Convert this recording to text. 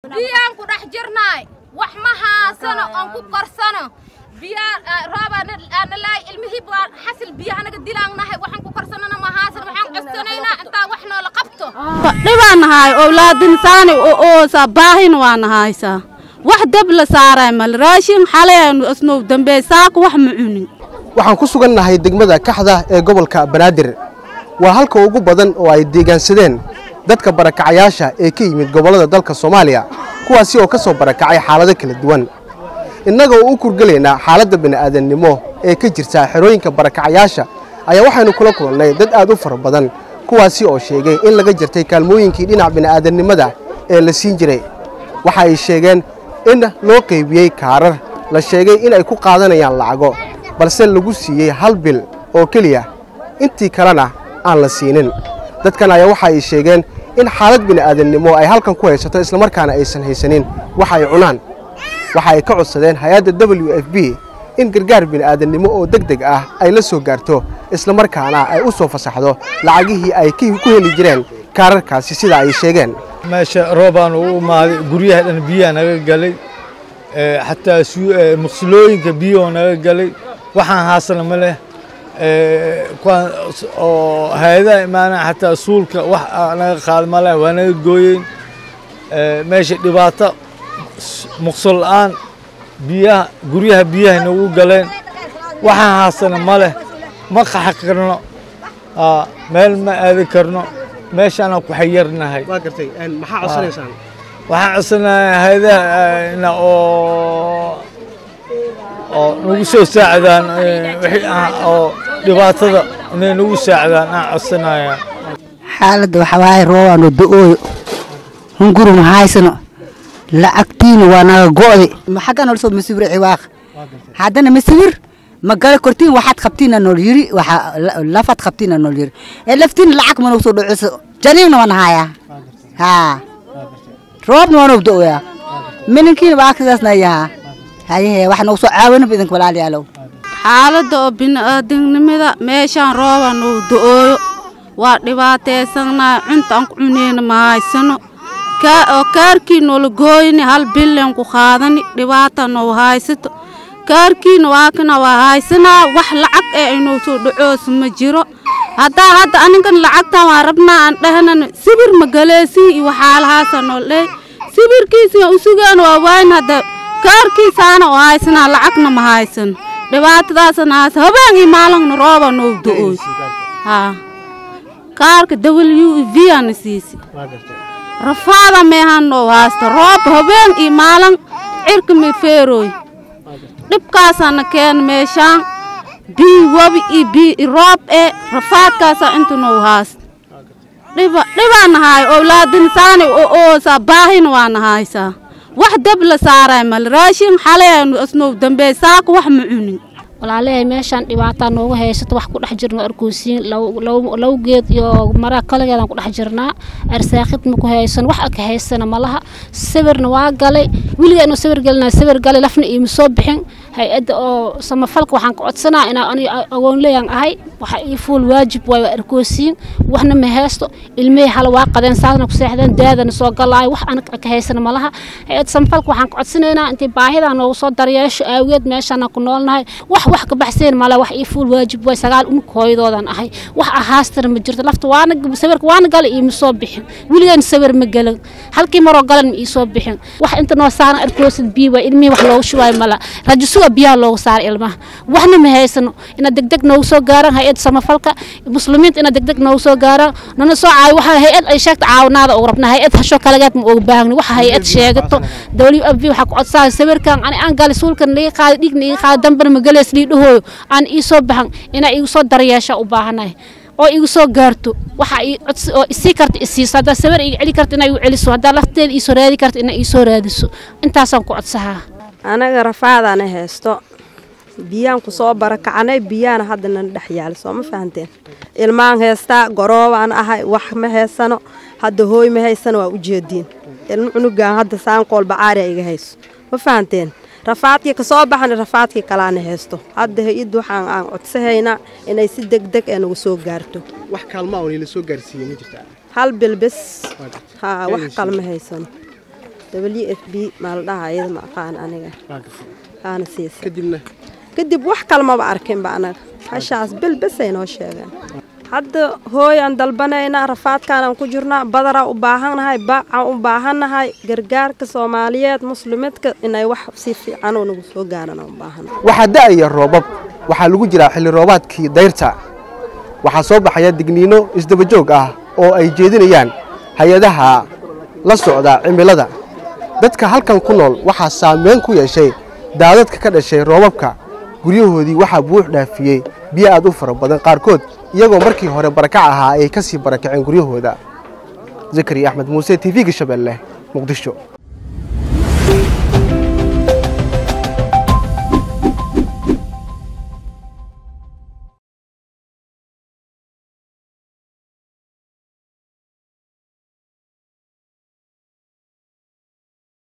biyaan ku dhex jirnaay wax ma haasano oon ku korsano biyaa rooba nalaay ilmihii baa xasil biyaha naga dilaannahay waxaan ku korsanana ma haasano waxaan codsanaynaa intaa wax noola qabto dhibaan nahay owlaadin saani oosa baahin waa nahaysaa wax dab la saaray mal raashin xalayanu asnow dambe saako wax ma cunin waxaan ku sugannahay degmada kaxda ee gobolka banaadir waa halka ugu badan oo ay deegaansadeen dadka barakacayaasha ee ka yimid gobollada dalka soomaaliya kuwaasi oo ka soo barakacay xaalado kala duwan innaga oo u kurgelaynaa xaaladda bini'aadannimo ee ka jirta xerooyinka barakacayaasha ayaa waxaynu kula kulannay dad aad u fara badan kuwaasi oo sheegay in laga jirtay kaalmooyinkii dhinac bini'aadannimada ee la siin jiray waxa ay sheegeen in loo qaybiyey kaarar la sheegay in ay ku qaadanayaan lacago balse lagu siiyey hal bil oo keliya intii kalena aan la siinin dadkan ayaa waxa ay sheegeen in xaalad bini'aadannimo ay halkan ku haysato islamarkaana aysan haysanin waxa ay cunaan waxa ay ka codsadeen hay-adda w f b in gargaar bini'aadannimo oo deg deg ah ay la soo gaarto islamarkaana ay u soo fasaxdo lacagihii ay ku heli jireen kaararkaasi sida ay sheegeen meesha roobaan u imaaday guryaha dhan biyaha naga galay xataa maqsulooyinka biyahoo naga galay waxaan haasana ma leh oo hay-adaha imaanaa xataa suulka wax naga qaada ma leh waa naga gooyeen meesha dhibaato muqsul la'aan biyaha guryaha biyahay nagu galeen waxaan haasana ma leh ma qaxi karno meel ma aadi karno meeshaanaan ku xayarnahay waxaan codsanahay hay-adaha oo oo nagu soo saacidaan oo dhibaatada inay nagu saacidaan aan codsanaya xaaladda waxaa waaye roobaano do-ooyo hunguri ma haysano lacagtiina waa naga go'day xagga nool soo masawir ciwaaq haddana masawir ma gala kortiin waxaad qabtiina nool yiri waxa lafaad qabtiina nool yiri ee laftiina lacag ma nagu soo dhociso janiibna waan hayaa haa roobna waa nagu do-oyaa mininkiina waa sidaasna yahaa hayehe wax nagu soo caawinaba idinka walaalayaalow xaaladda oo bini'aadamnimada meeshaan rooba nagu do-ooyo waa dhibaataysannahay cunta aan ku cuneyna ma haysano oo kaarkii noola gooyni hal billen ku qaadani dhibaata nou haysato kaarkiina waa kana waa haysanaa wax lacag ee inuu soo dhacoosa ma jiro haddaa hadda aninkan lacagtan waa rabnaa aan dhahnana sibir ma galeesii iyo waxaalahaasa nool dhey sibirkiisa u sugaan waa waayn hadda kaarkiisaana oo haysanaa lacagna ma haysano dhibaatadaasana haysa habeen iyo maalingna rooba nou do-ooy haa kaarka w v ana siisi rafaada meehan noo haysta roob habeen iyo maalin cirka mi feerooy dhibkaasaana keena meeshaan bii wabi iyo bii roob ee rafaadkaasaa inta noo haysta dhiba dhibaana haay owlaadin saani oosa baahina waana haysaa wax dab la saaray mal raashin xalayanu asnow dambe saako wax ma cunin walaalahay meeshaan dhibaataa noogu haysato wax ku dhex jirno arkoosiin low geed iyo mara kaligeedaan ku dhex jirnaa arsaaqid ma ku haysan wax aka haysana malaha sawirna waa galay weligaa inuu sawir gelina sawir galay lafna iima soo bixin hay-adda oo samafalka waxaan ka codsanaa inaa ani agoonleyan ahay waxa ii fuul waajib waay waa arkoosiin waxna ma haysto ilmihii hala waa qadeen saasna ku seexdeen daadana soo galaayo wax aan ka haysana malaha hay-adda samafalka waxaan ka codsanaynaa intay baahidaa noogu soo daryeesho aageed meeshaana ku noolnahay wax wax ka baxseen male wax ii fuul waajib waay sagaal unug hooyadoodan ahay wax ahaastana ma jirto lafta waana sawirka waana galay iima soo bixin weligaan sawir ma galan halkii maroo galan ma ii soo bixin wax inta noo saaran arkoosid bii waay ilmihii wax loogu shubaayo mala rajisuga biyaha loogu saara ilmaha waxna ma haysano ina degdeg noogu soo gaaraan hay-ad samafalka muslimiinta ina degdeg noogu soo gaaraan nana soo caawi waxa hay-ad ay sheegta caawinaada ugu rabna hay-ad hasho kalegeed ma uga baahni waxa hay-ad sheegato w f b waxaa ku codsaa sawirkan ani aan gali suulkan liga qaada dhigna iga qaada dambana ma galees lii dhahooyo aan ii soo baxan inaa igu soo daryeesha u baahanahay oo igu soo gaarto waxa oo isii karta isiiso haddaa sawir iga celi karta inaa igu celiso haddaa lafteeda iisoo raadi karta inaa iisoo raadiso intaasaan ku codsahaa anaga rafaadaana haysto biyaan ku soo barakacnay biyaana haddana dhex yaala soo ma fahanteen ilmaan haystaa goroobaan ahay wax ma haysano hadda hooy ma haysano waa u jeediin ilmo cunugaan hadda saanqool bacaariya iga hayso ma fahanteen rafaadkii kasoo baxana rafaadkii kalaana haysto hadda hay-adda waxaan aan codsahaynaa inay si degdeg ee nagu soo gaarto wax kaalma oo la soo gaarsiiyey ma jirtaa hal bil bis haa wax kalma haysano w f b maa la dhahaa iyada ma aqaan aniga aana siisa kadibna kadib wax kale maba arkinba anaga hashaas bil besay noo sheegeen hadda hooy aan dalbanaynaa rafaadkaanaan ku jirnaa badaraa u baahannahay baacaan u baahannahay gargaarka soomaaliyeed muslimidka inay wax si fiican oo nagu soo gaaraan aan u baahannahay waxaa da'aya roobab waxaa lagu jiraa xilli roobaadkii dayrta waxaa soo baxaya digniino isdaba joog ah oo ay jeedinayaan hay-adaha la socda cimilada dadka halkan ku nool waxaa saameyn ku yeeshay daadadka ka dhashay roobabka guryahoodii waxaa buux dhaafiyey biyo aad u fara badan qaarkood iyagoo markii hore barakac ahaa ay ka sii barakaceen guryahooda zakariya axmed muuse t v-ga shabeelle muqdisho